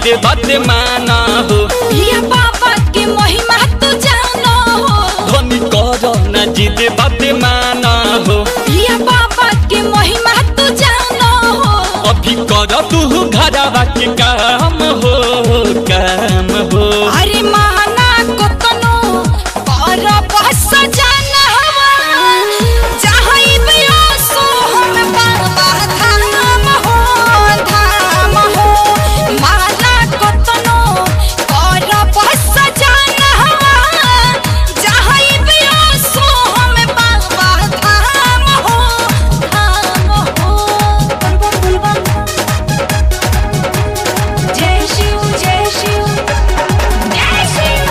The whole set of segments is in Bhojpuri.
जिद बात माना हो ये बाबा के महिमा तू जानो हो धनी कर ना जिद बात माना हो ये बाबा के महिमा तू जानो हो अभी कर तू घरवा के काम हो काम हो अरे माना को तनो पर बस जाना हवा जहाँ भी आसो हम बाबा धाम हो धाम हो माना को तनो पर बस जाना हवा जहाँ भी आसो हम बाबा धाम हो धाम हो जय शिव जय शिव जय शिव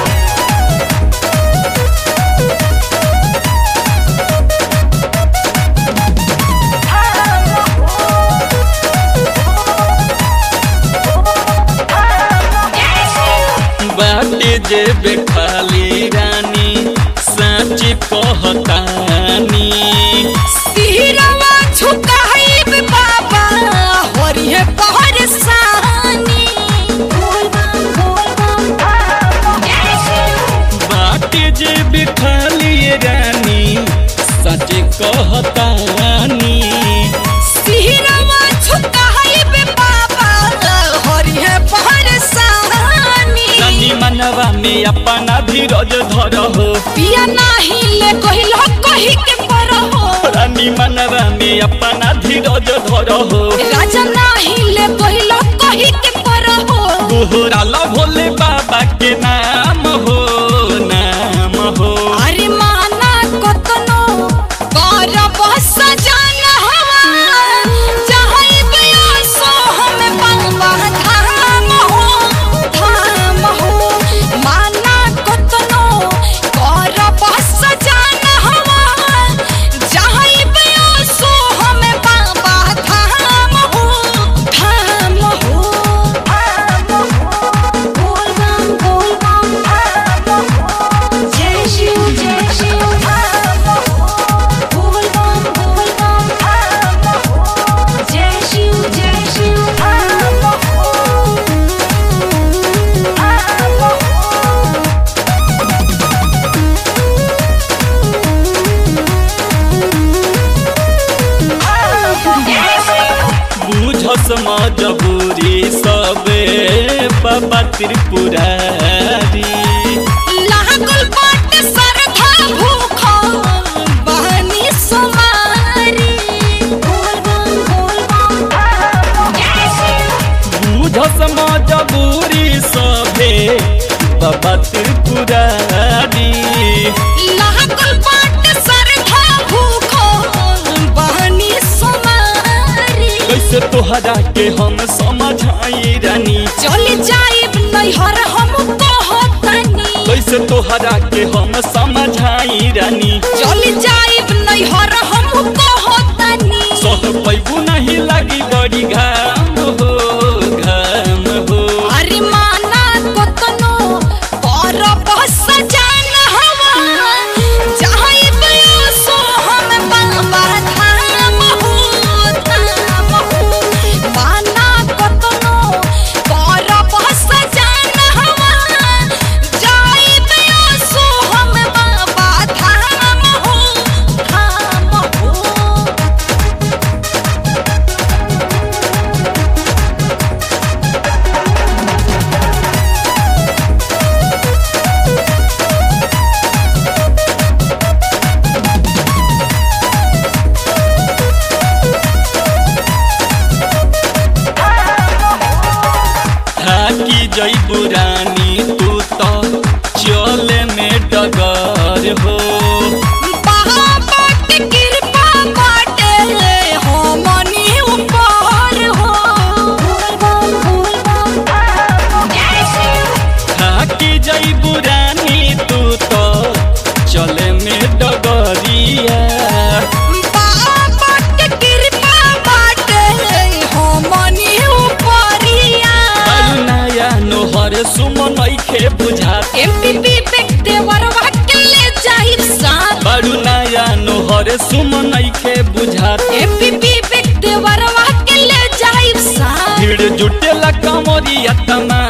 बाटे जेबे खाली रानी सच कहतानी सिरवा झुकाइब बाबा होरिहे पहरसानी बोल बम बोल बम जय शिव बाटे जेबे खाली रानी सच कहतानी सिरवा झुकाइब बाबा होरिहे पहरसानी रानी मनवा में अपना धीरज धर हो पिया नाही ले कहिलो कहि के परहो रानी मनवा में अपना धीरज धर हो राजा नाही ले कहिलो कहि के परहो तोहरा ला भोले बाबा के नाम हो नाम हो अरे माना कतनो कर बस जाना हवा चाहे बयासो हम बाबा धाम हो धाम हो माना कतनो कर बस जाना हवा चाहे बयासो हम बाबा धाम हो धाम हो धाम हो बोल बम बोल बम धाम हो जय शिव जय शिव धाम हो बोल बम बोल बम धाम हो जय शिव जय शिव धाम हो धाम हो जय शिव बुझस मजबूरी सबे बाबा त्रिपुरारी लागल बाट सरधा भूख बहनी सुमारी बोल बम बोल बम जय शिव बुझस मजबूरी सबे बाबा त्रिपुरारी लागल बाट सरधा भूख बहनी सुमारी कैसे तोहरा के हम समझाई रानी चली जाइब नैहर हम कहतनी कैसे तोहरा के हम समझाई रानी चली जाइब नैहर हम कहतनी सह पैबू नहीं लगी बड़ी घाम हो घाम हो अरे माना कतनो पर बस जाना हवा चाहे बयासो हम बाबा धाम हो धाम हो माना कतनो पर बस जाना हवा चाहे बयासो हम बाबा धाम हो धाम हो थाकी जैबू रानी तू तो चले में डगर हो बाबा के कृपा बाटे हमनी ऊपर हो बोल बम बोल बम जय शिव थाकी जैबू रानी तू तो चले में डगरिया बाबा के कृपा बाटे हमनी ऊपरिया बालू नया नोहर सुमन ऐखे बुझात एमपीपी बेकते वरवा के ले जाहिर साथ बालू नया नोहर सुमन ऐखे बुझात एमपीपी बेकते वरवा के ले जाहिर साथ भीड़ जुटेला कमरिया तमा